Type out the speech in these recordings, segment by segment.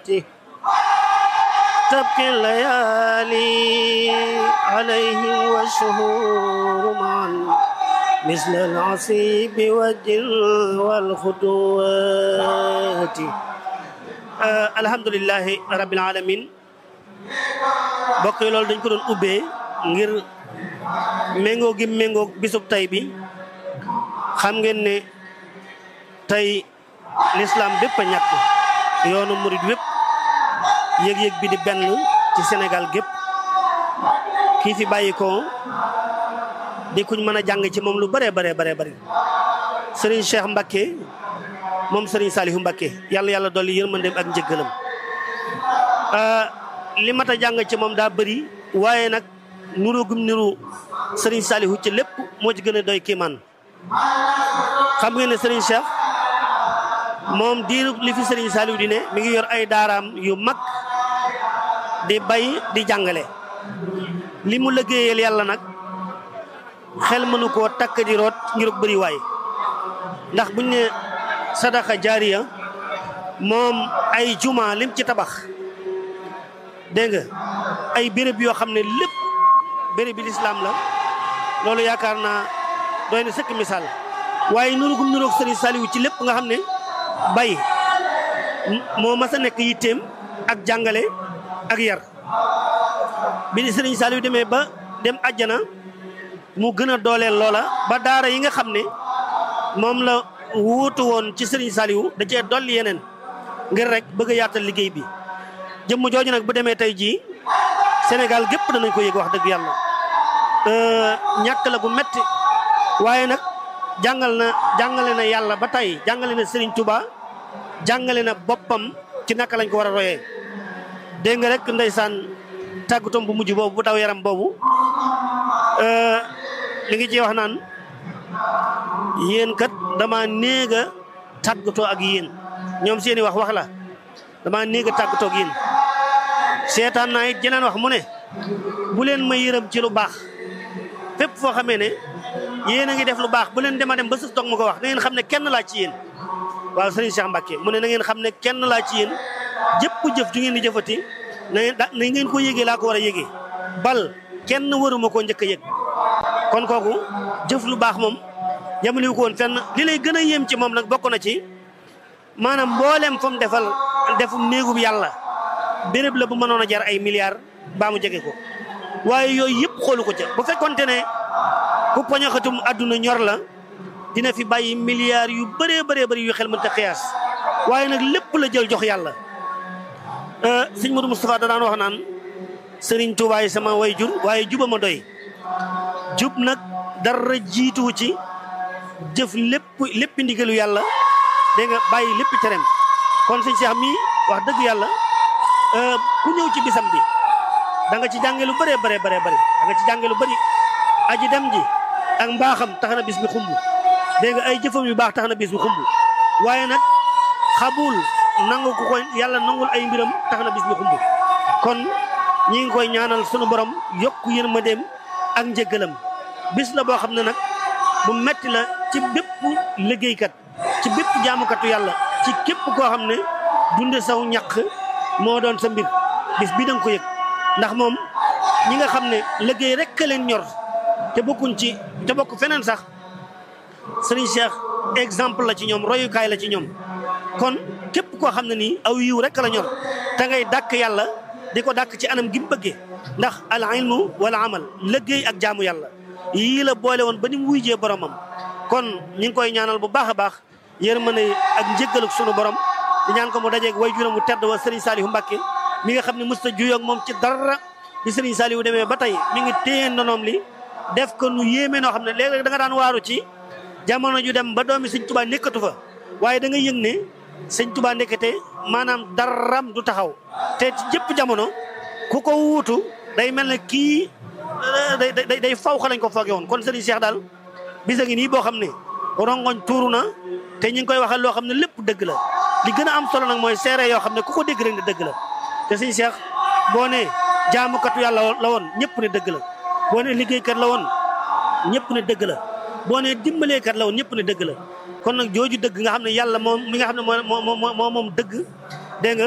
الصلوات تبكي الليالي عليهم والشهور معا مثل العصيب والجل والخطوات آه الحمد لله رب العالمين bokk yi loolu dañ ko doon ubbee ngir méngoo gi méngoo bisub tey bi xam ngeen ne tey l'islam bépp a ñàkk yoonu murid wépp yëg-yëg bi di benn ci Sénégal gépp kii fi bàyyi ko di kuñ mën a jàng ci moom lu bare bare bare bari Serigne Cheikh Mbacké moom Serigne Saliou Mbacké yàlla yàlla dolli yërmandeem ak njëggalam li mat a jàng ci moom daa bëri waaye nag nuru gum niru Serigne Saliou ci lépp moo ci gën a doy kiimaan xam ngeen ne Serigne Cheikh moom diiru li fi Serigne Saliou di ne mi ngi yor ay daaraam yu mag di bay di jàngale li mu liggéeyal yàlla nag xel mënu koo takk di root ngir bëri waay ndax buñ ne sadaka jaariya moom ay juma lim ci tabax dégg nga ay béréb yoo xam ne lépp béréb bi lislaam la loolu yaakaar naa doy na sëkk misaal waaye nuru gum nuroog Serigne Saliou ci lépp nga xam ne bay moo mas a nekk yitteem ak jàngale ak yar bi di Serigne Saliou demee ba dem àjjana mu gën a dooleel loola ba daara yi nga xam ne moom la wuutu woon ci Serigne Saliou da cee dolli yeneen ngir rek bëgg a yaatal liggéey bi jëmm jooju nag bu demee tey jii Sénégal gépp danañ ko yëg wax dëgg yàlla ñàkk la gu metti waaye nag jàngal na jàngale na yàlla ba tey jàngale na Serigne Touba jàngale na boppam ci naka lañ ko war a royee dégg nga rek ndeysaan tàggatoom bu mujj boobu bu daw yaram boobu li ngi ci wax naan yéen kat dama néeg a tàggatoo ak yéen ñoom seeni wax wax la dama néeg a tàggatoo ak yéen seetaan naa it jeneen wax mu ne bu leen ma yërëm ci lu baax fépp foo xamee ne yéen a ngi def lu baax bu leen dema dem ba sës toog ma ko wax na ngeen xam ne kenn laa ci yéen waaw sëriñ Cheikh Mbacké mu ne na ngeen xam ne kenn laa ci yéen jëpp jëf ju ngeen di jëfati na ngeen na ngeen ko yëgee laa ko war a yëgee bal kenn waruma koo njëkk a yëg kon kooku jëf lu baax moom yamaliwu ko woon fenn li lay gën a yéem ci moom nag bokk na ci maanaam mboolem fa mu defal defum néegub yàlla béréb la bu mënoon a jar ay milliards baa mu jege ko waaye yooyu yëpp xoolu ko ca bu fekkonte ne ku poñaxatum àdduna ñor la dina fi bàyyi milliards yu bëree bëree bëri yu xel mënta xiyaas waaye nag lépp la jël jox yàlla sëñ Modou Moustapha da daan wax naan sëriñ Touba yi sama way jur waaye juba ma doy jub nag dara jiituwu ci jëf lépp lépp ndigalu yàlla dégg nga bàyyi lépp terem kon sëñ Cheikh mii wax dëgg yàlla ku ñëw ci bisam bi da nga ci jànge lu bëree bëree bëree bëri da nga ci jànge lu bëri aji dem ji ak mbaaxam tax na bis bi xumb dégg nga ay jëfam yu baax tax na bis bi xumb waaye nag xabul nangu ko ko yàlla nangul ay mbiram tax na bis bi xumb kon ñi ngi koy ñaanal sunu borom yokk yërmandeem ak njëggalam bis la boo xam ne nag bu metti la ci bépp liggéeykat ci bépp jaamukatu yàlla ci képp koo xam ne dunde saw ñaq moo doon sa mbir bis bi danga ko yëg ndax moom ñi nga xam ne liggéey rek ka leen ñor te bokkuñ ci te bokk feneen sax Serigne Cheikh exemple la ci ñoom royukaay la ci ñoom kon képp koo xam ne nii aw yiw rek la ñor te ngay dàkk yàlla di ko dàkk ci anam gi mu bëggee ndax al ilmu wala amal liggéey ak jaamu yàlla yii la boole woon ba ni mu wuyjee boromam kon ñi ngi koy ñaanal bu baax a baax yërmande ak njëggaluk sunu borom di ñaan ko mu dajeeg way juróom mu tedd wa Serigne Saliou Mbacké mi nga xam ne mësta juyoog moom ci dara bi Serigne Saliou demee ba tey mi ngi téye ndonoom li def ko nu yéeme noo xam ne léeg-léeg da nga daan waaru ci jamono ju dem ba doomi Sëñ Tuubaa nekkatu fa waaye da nga yëg ne Sëñ Tuubaa nekkate maanaam daram du taxaw te ci jëpp jamono ku ko wuutu day mel ne kii day day day faw xa lañ ko fooge woon kon Serigne Cheikh daal bisa ngi nii boo xam ne rongoñ tuuru na te ñu ngi koy waxal loo xam ne lépp dëgg la li gën a am solo nag mooy seere yoo xam ne ku ko dégg rek ne dëgg la te Serigne Cheikh boo ne jaamukatu yàlla la woon ñëpp ne dëgg la boo ne liggéeykat la woon ñëpp ne dëgg la boo ne dimbaleekat la woon ñëpp ne dëgg la kon nag jooju dëgg nga xam ne yàlla moom mi nga xam ne moo moo moo moom dëgg dégg nga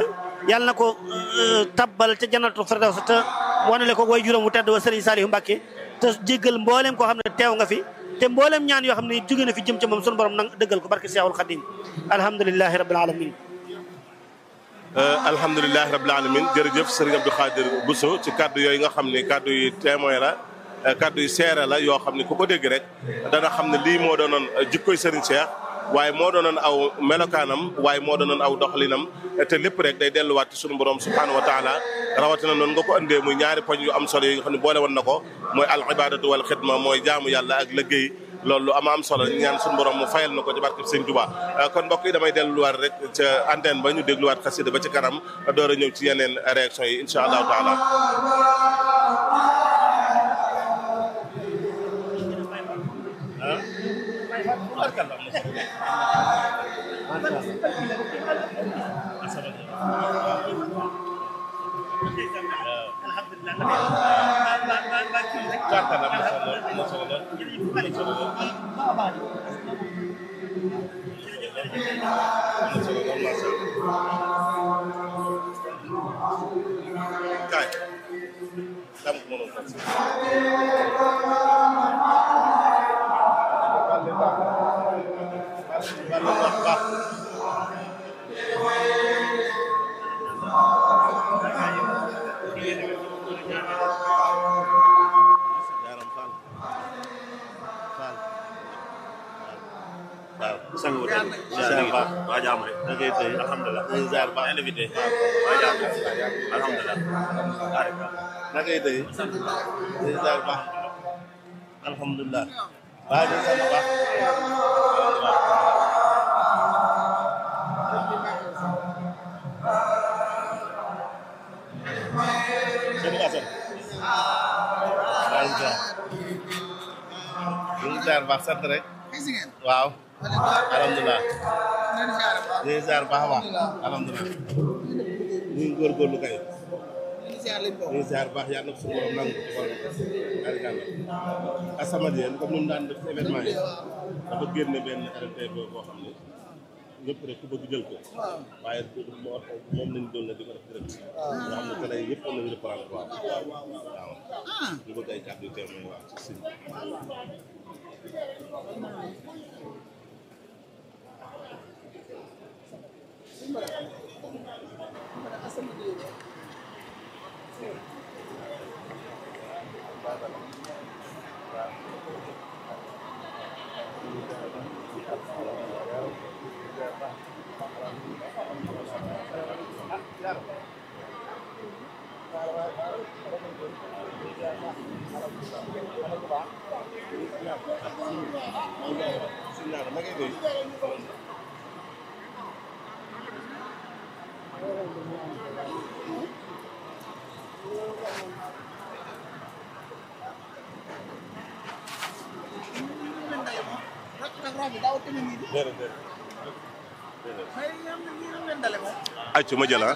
yàlla na ko tabbal ca jannatul firdaws te wanale ko way juróom wu tedd wa Serigne Saliou Mbacké te jéggal mboolem koo xam ne teew nga fi te mboolem ñaan yoo xam ne jóge na fi jëm ca moom sunu borom nang dëggal ko barke Seexul Xadim alhamdulilahi rabbil alamin alhamdulilahi rabbil alamin jërëjëf Serigne Abdou Khadir Bousso ci kaddu yooyu nga xam ne kaddu yi témoin la kaddu yi seere la yoo xam ne ku ko dégg rek dana xam ne lii moo doonoon jikkoy Serigne Cheikh waaye moo doonoon aw melokaanam waaye moo doonoon aw doxalinam te lépp rek day delluwaat ci sunu borom subhanahu wa taala rawatina noonu nga ko andee muy ñaari poñ yu am solo yi nga xam ne boole woon na ko mooy al ibadatu wal xidma mooy jaamu yàlla ak liggéey loolu ama am solo ñu ñaan sunu borom mu fayal na ko ci barke Sëñ Tuubaa kon mbokk yi damay delluwaat rek ca antenne ba ñu dégluwaat xasida ba ci kanam door a ñëw ci yeneen réaction yi incha allahu taala sangu wuute ziar baax waa jàmm rek da ngay tey alhamdulilah ziar baax invité waa jàmm alhamdulilah na ngay tey ziar baax alhamdulilah waa ji sant baax Sëriñ Asan waa ji ziar ñu ngi ziar baax sant rek waaw alhamdulilah ñu ngi ziar baax a baax alhamdulilah ñu ngi góorgóorlu kay ñu ngi ziar baax yàlla na suñu borom nangu ci xool arikàlla As-Samadiyya comme ni mu daan def ci événement yi dafa génne benn RNT boo xam ne ñëpp rek ku bëgg jël ko waaye moo moom lañ doon na di ko def direct nga xam ne télé yi yëpp am nañu reprendre waaw waaw ñu bëgg ay kàddu yu témoin waaw ci sëñ accu ma jël ah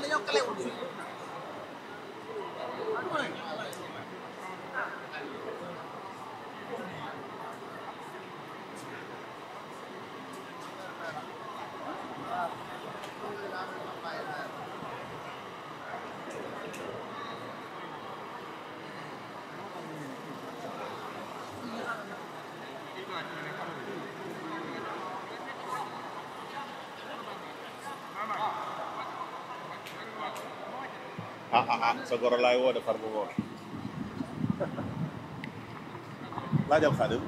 ah ah ah sa goro laay woo defar bu woo laajal xaadim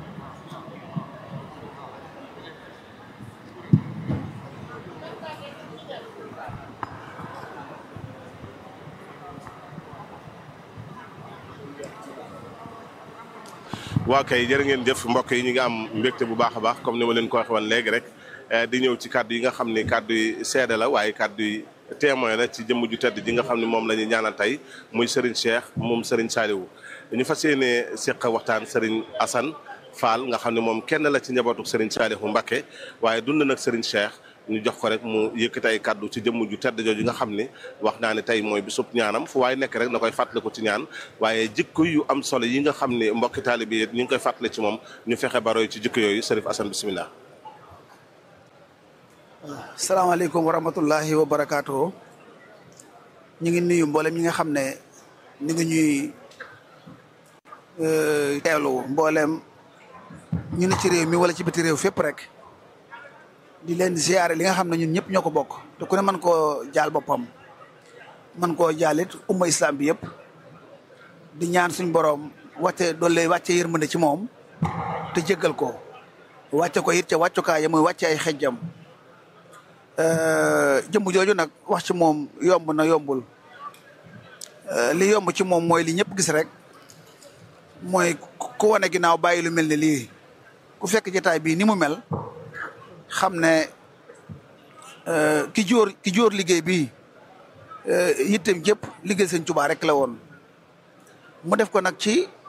waa kay jërë ngeen jëf mbokk yi ñu ngi am mbégte bu baax a baax comme ni ma leen ko waxee woon léegi rek di ñëw ci kàddu yi nga xam ni kàddu yi seede la waaye kàddu yi témoin la ci jëmm ju tedd ji nga xam ne moom la ñuy ñaanal tey muy Serigne Cheikh moom Serigne Saliou ñu fas yéene seq waxtaan Serigne Assane Fall nga xam ne moom kenn la ci njabootu Serigne Saliou Mbacké waaye dund nag Serigne Cheikh ñu jox ko rek mu yëkkati ay kàddu ci jëmm ju tedd jooju nga xam ni wax naa ne tey mooy bisub ñaanam fu waaye nekk rek na koy fàttali ko ci ñaan waaye jikko yu am solo yi nga xam ne mbokki taalibe yi ñu ngi koy fàttali ci moom ñu fexe baroy ci jikko yooyu Serigne Assane bisimilah. salaamaaleykum wa rahmatullahi wa barakaatu ñu ngi nuyu mboolem ñi nga xam ne ñu ngi ñuy teewlu mboolem ñu ne ci réew mi wala ci biti réew fépp rek di leen ziare li nga xam ne ñun ñëpp ñoo ko bokk te ku ne mën koo jaal boppam mën koo jaalit umma islam bi yëpp di ñaan suñ borom wàcce doole wàcce yërmande ci moom te jéggal ko wàcce ko it ca wàccukaay ya muy wàcce ay xejjam jëmm jooju nag wax ci moom yomb na yombul li yomb ci moom mooy li ñëpp gis rek mooy ku wane ginnaaw bàyyi lu mel ne lii ku fekk jotaay bii ni mu mel xam ne ki jóor ki jóor liggéey bii yittem jëpp liggéey sëñ Tuubaa rek la woon mu def ko nag ci